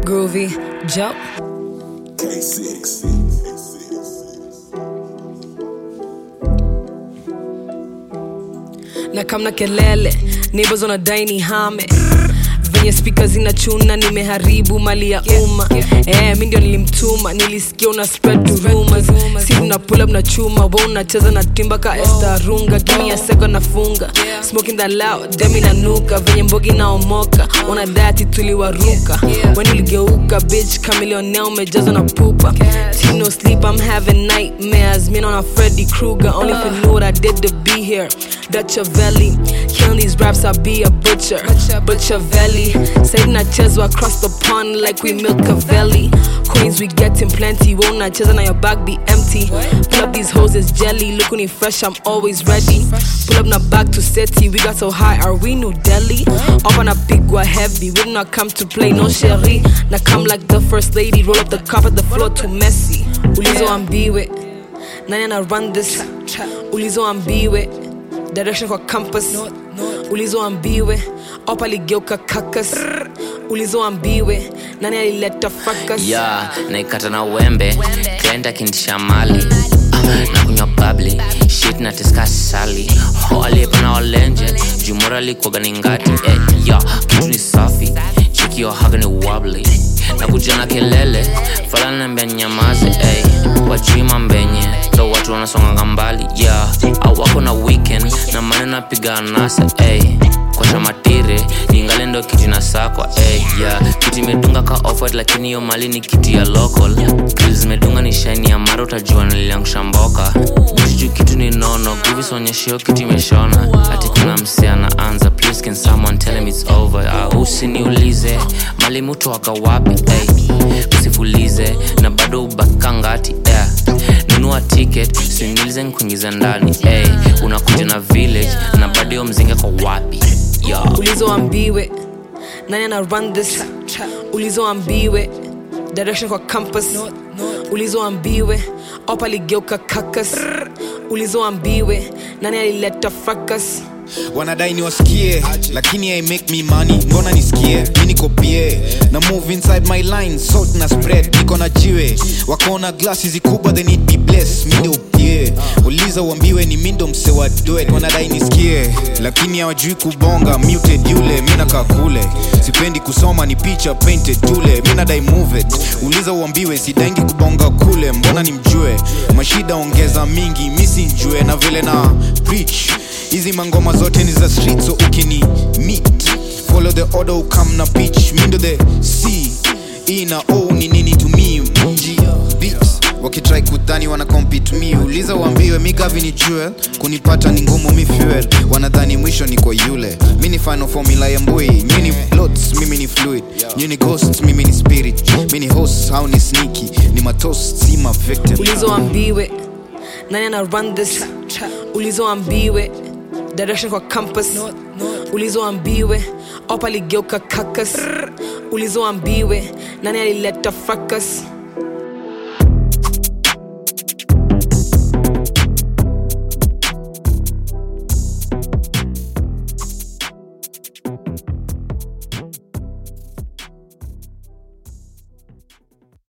Groovy, Joe. K6. na kamna kelele neighbors wanadai ni hame venye spika zinachuna nimeharibu mali ya umma eh, mi ndio nilimtuma nilisikia una spread to rumors si una pull up na chuma wa unacheza na timba ka estarunga gimi ya seko nafunga smoking that loud demi nanuka venye mbogi naomoka wanadati tuliwaruka when uligeuka bitch kamilionea umejazwa na pupa Team no sleep i'm having nightmares me on freddy krueger only if you knew what i did to be here dutch valley killing these raps i'll be a butcher butcher valley satan nachezwa across the pond like we milk a valley coins we getting plenty won't nacheza na your bag be empty pull up these hoes is jelly look when fresh i'm always ready pull up na back to city we got so high are we new delhi up on a big one heavy we did not come to play no sherry now come like the first lady roll up the carpet the floor too messy ulizo ambiwe nani ana run this ulizo ambiwe direction kwa campus ulizo ambiwe op aligeuka kakas ulizo ambiwe nani alileta fracas ya naikata na wembe klient akintisha mali Ah, na kunywa babli shit na tiskasali ho aliyepana walenje jumora likwaga ni ngati eh, ya kitu ni safi chikio haga ni wabli na kuja na kelele falana nambia nyamaze eh, wajima mbenye ndo watu wanasonganga mbali ya yeah. awako na weekend na maneno apiga anasa eh kwasha matire ingale ndo kiti na sakwa hey, yeah. kiti imedunga ka offert lakini hiyo mali ni kiti ya local Grill zimedunga ni shine ya mara utajua niliangusha mboka juu kitu ni nono guvisonyeshio kitu imeshona ati kuna mse anaanza please can someone tell him it's over uh, usiniulize mali mutu waka wapi hey. usifulize na bado ubakangati yeah. nunua ticket sinilize nkuingiza ndani hey. unakuja na village na bado hiyo mzinga kwa wapi Yo. ulizo ambiwe nani ana run this ulizo ambiwe direction kwa campus ulizo ambiwe op aligeuka kakas ulizo ambiwe nani alileta fracas wanadai niwasikie lakini i make me money mbona nisikie mi niko pie na move inside my line salt na spread niko na jiwe wakaona glasi zikubwa they need be blessed mi ndio pie uliza uambiwe ni mindo mse wa duet wanadai nisikie lakini hawajui kubonga muted yule mi nakaa kule sipendi kusoma ni picha painted tule mi nadai move it uliza uambiwe sidangi kubonga kule mbona nimjue mashida ongeza mingi misinjue na vile na preach hizi mangoma zote ni za street so ukini meet follow the order ukam na pitch mindo the c e na o ni nini to me mji beats wakitrai kudhani wana compete mi uliza uambiwe mi gavi ni jewel kunipata ni ngumu mi fuel wanadhani mwisho ni kwa yule mi ni final formula ya mbui nyi ni blots mimi ni fluid nyi ni ghost mimi ni spirit mi ni host au ni sneaky ni matost si ma victim ulizo ambiwe nani ana run this ulizo ambiwe direction kwa campus ulizo ambiwe op aligeuka kakas ulizo ambiwe nani alileta fracas